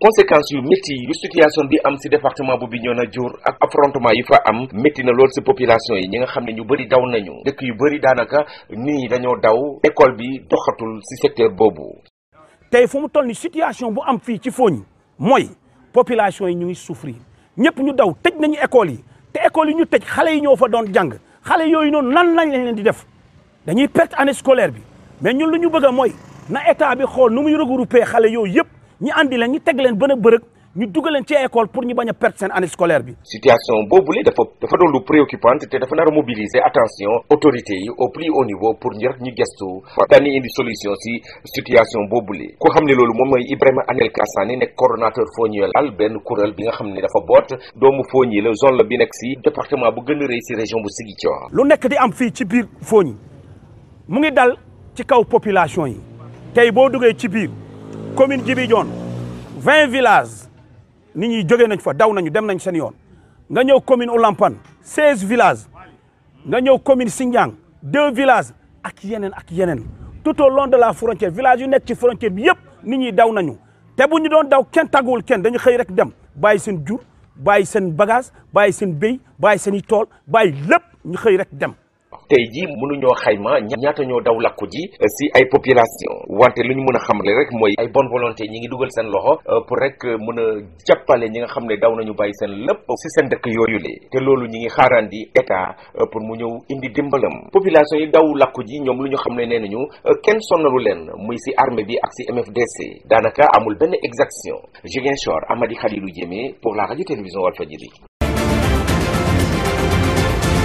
conséquences yu métti yu situation bi am si département bu Bignona jur ak affrontement yi fa am métti na lool si population yi ñi nga xam ne ñu bëri daw nañu dëkk yu bëri daanaka nit ñi dañoo daw école bi doxatul si secteur boobu. tey fu mu toll ni situation bu am fii ci Fogny mooy population yi ñu ngi souffrir ñëpp ñu daw tëj nañu école yi te école yi ñu tëj xale yi ñoo fa doon jàng xale yooyu noonu nan lañ leen di def dañuy perte année scolaire bi mais ñun lu ñu bëgg a mooy na état bi xool nu muy regrouper xale yooyu yëpp ñu andi leen ñu teg leen bën a bërëg ñu dugal leen ci école pour ñu bañ a perte seen année scolaire bi. situation boobule dafa dafa doon lu préoccupante te dafa nar a mobiliser attention autorités yi au plus haut niveau pour ñu rek ñu gestu dañuy indi solution si situation boobule. ku xam ne loolu moom mooy Ibrahima Anel Kassane nekk coordonnateur Fogny-Al benn kuréel bi nga xam ne dafa boot doomu Fogny la zone la bi nekk si département bu gën a rëy si région bu Ziguinchor. lu nekk di am fii ci biir Fogny mu ngi dal ci kaw population yi tey boo duggee ci biir commune Djibi Dione vingt villages. nit ñi jóge nañ fa daw nañu dem nañ seen yoon nga ñëw commune Oulampane seize villages nga ñëw commune Sindiang deux villages ak yeneen ak yeneen tout au long de la frontière village yu nekk ci frontière bi yëpp nit ñi daw nañu te bu ñu doon daw kenn tàgguwul kenn dañu xëy rek dem bàyyi seen jur bàyyi seen bagage bàyyi seen béy bàyyi seen i tool bàyyi lépp ñu xëy rek dem tey jii mënuñoo xayma ñaata ñoo daw lakku ji si ay population wante lu ñu mën a xamle rek mooy ay bonne volonté ñi ngi dugal seen loxo pour rek mën a jàppale ñi nga xam ne daw nañu bàyyi seen lépp si seen dëkk yooyu le te loolu ñi ngi xaarandi état pour mu ñëw indi dimbalam population yi daw lakku ji ñoom lu ñu xam ne nee nañu kenn sonnalu leen muy si armée bi ak si MFDC daanaka amul benn exaction Ziguinchor Amady Khalilou Diémé pour la radio télévision Walfadjri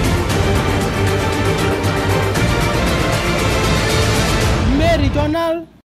Méridional